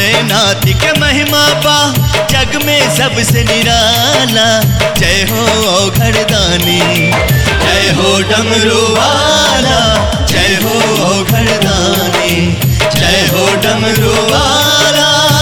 भोलेनाथ के महिमा पा जग में सबसे निराला जय हो घरदानी जय हो डमरू वाला जय हो घरदानी जय हो डमरू वाला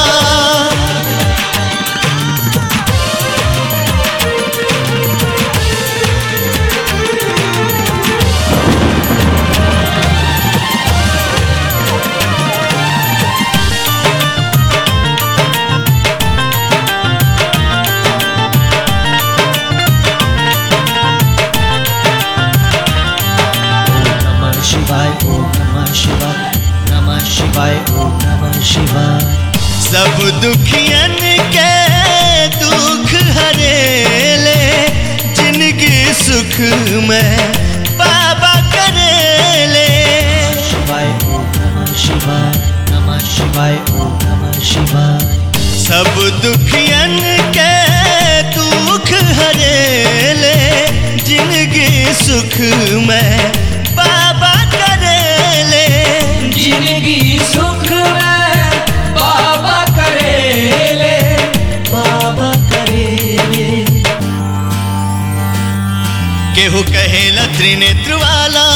नमः शिवाय ओम नमः शिवाय नमः शिवाय ओम नमः शिवाय सब दुखियन के दुख हरेले जिनकी सुख में बाबा करेले शिवाय ओम नमः शिवाय नमः शिवाय ओम नमः शिवाय सब दुखियन के दुख हरेले जिनकी सुख में बाबा करेले जिंदगी सुख में बाबा करेले बाबा करेले केहू कहेला त्रिनेत्र वाला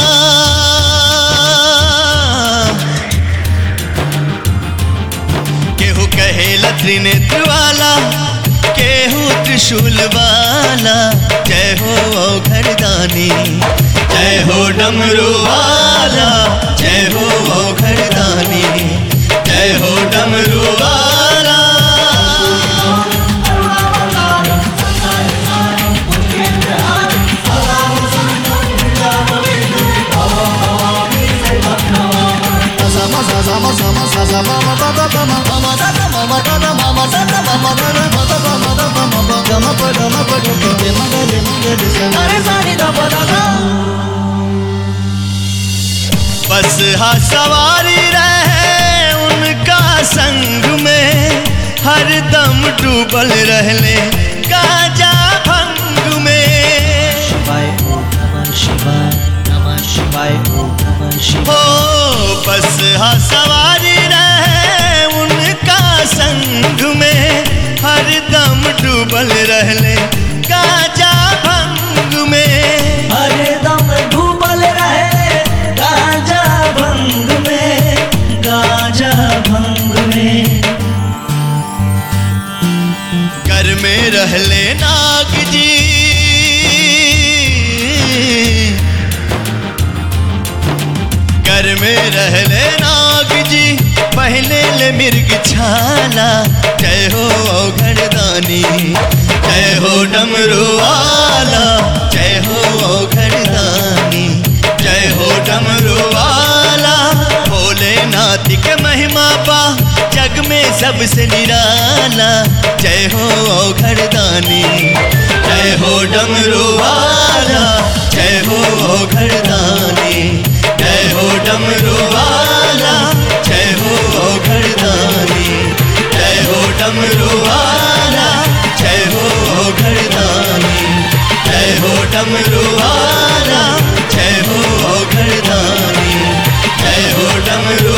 केहू कहेला त्रिनेत्र वाला केहू त्रिशूल वाला जय हो घरदानी जय हो डमरू वाला जय हो घरदानी जय हो डमरू वाला बस हा सवारी रहे उनका संग में हर दम डूबल रहले गाजा भंग में शिवाय ओम नमः शिवाय नमः शिवाय ओम नमः हो शिवाय बस हा सवारी रहे उनका संग में हर दम डूबल रहले गाजा भंग में हरदम डूबल रहे गाजा भंग में गाजा भंग में घर में रहले नाग जी घर में रहले नाग जी पहले ले मिर्ग छाला जय हो घरदानी जय हो डमरू वाला जय हो घरदानी जय हो डमरू वाला भोलेनाथ के महिमा पा जग में सबसे निराला जय हो घरदानी जय हो डमरू वाला जय हो घरदानी जय हो डमरू वाला जय हो घरदानी जय हो डमरू वाला जय हो घरदानी जय हो डमरू वाला जय हो घरदानी जय हो डमरू